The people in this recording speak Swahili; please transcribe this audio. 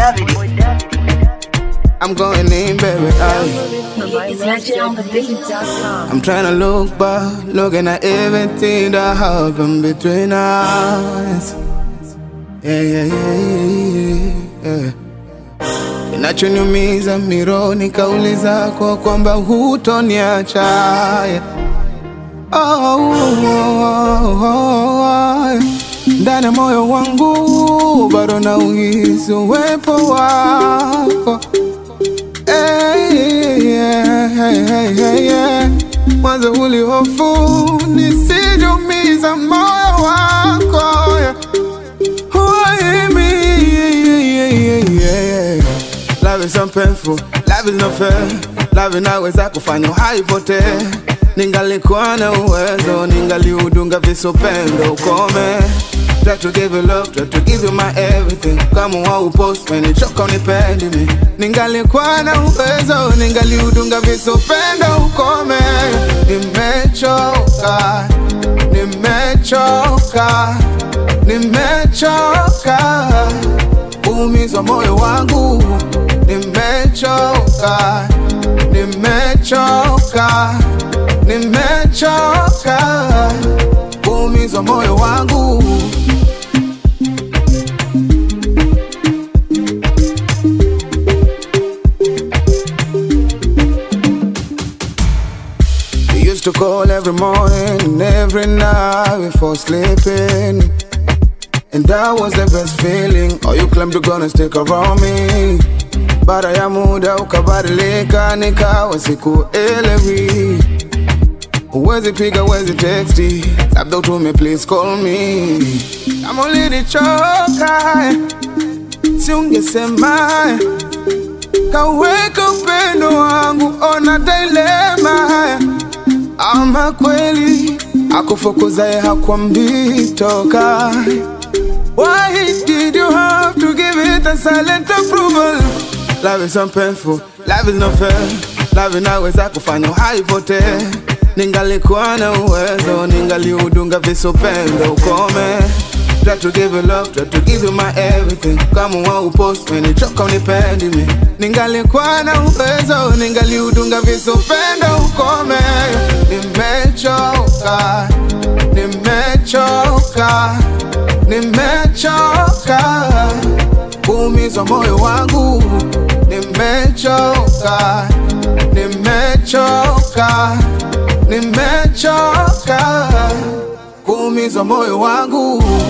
I'm going in, baby. Aye. It's legendonthebeat.com. I'm trying to look back, looking at everything that happened between us. Yeah, yeah, yeah, yeah, yeah. Kinachoniumiza mironi kauli zako kwamba hutoniacha yeah. oh, oh, oh, oh. Ndani ya moyo wangu bado na uhisi uwepo wako Hey, yeah, hey, hey, hey, yeah. Mwanzo ulihofu nisijumiza moyo wako yeah. Why me? Yeah, yeah, yeah, yeah. Love is so painful, love is not fair. Love inaweza kufanya haipotee. Ningalikuwa na uwezo, ningaliudunga visupendo ukome. Try to give you love, try to give you my everything. Kama waupost umenichoka unipendi mi. Ningalikuwa na uwezo, ningaliudunga visupendo ukome. Nimechoka, nimechoka, nimechoka umizwa moyo wangu, nimechoka, nimechoka, nimechoka, umizwa moyo wangu. We used to call every morning and every night before sleeping. And that was the best feeling. Oh, you claimed you're gonna stick around me. Baada ya muda ukabadilika, nikawa sikuelewi. Huwezi piga, huwezi texti, labda utume please call me. Kama ulinichoka, si ungesema kaweka upendo wangu, ona dilema. Ama kweli akufukuzaye hakwambii toka Why did you have to give it a silent approval? Love is so painful, love is not fair. Love inaweza kufanya haipotee. Ningalikuwa na uwezo, ningaliudunga visupendo ukome. Try to give you love, try to give you my everything. Kama waupost umenichoka unipendi mi. Ningalikuwa na uwezo, ningaliudunga visupendo ukome. Nimechoka, nimechoka, nimechoka kuumizwa moyo wangu. Nimechoka, nimechoka, nimechoka kuumizwa moyo wangu.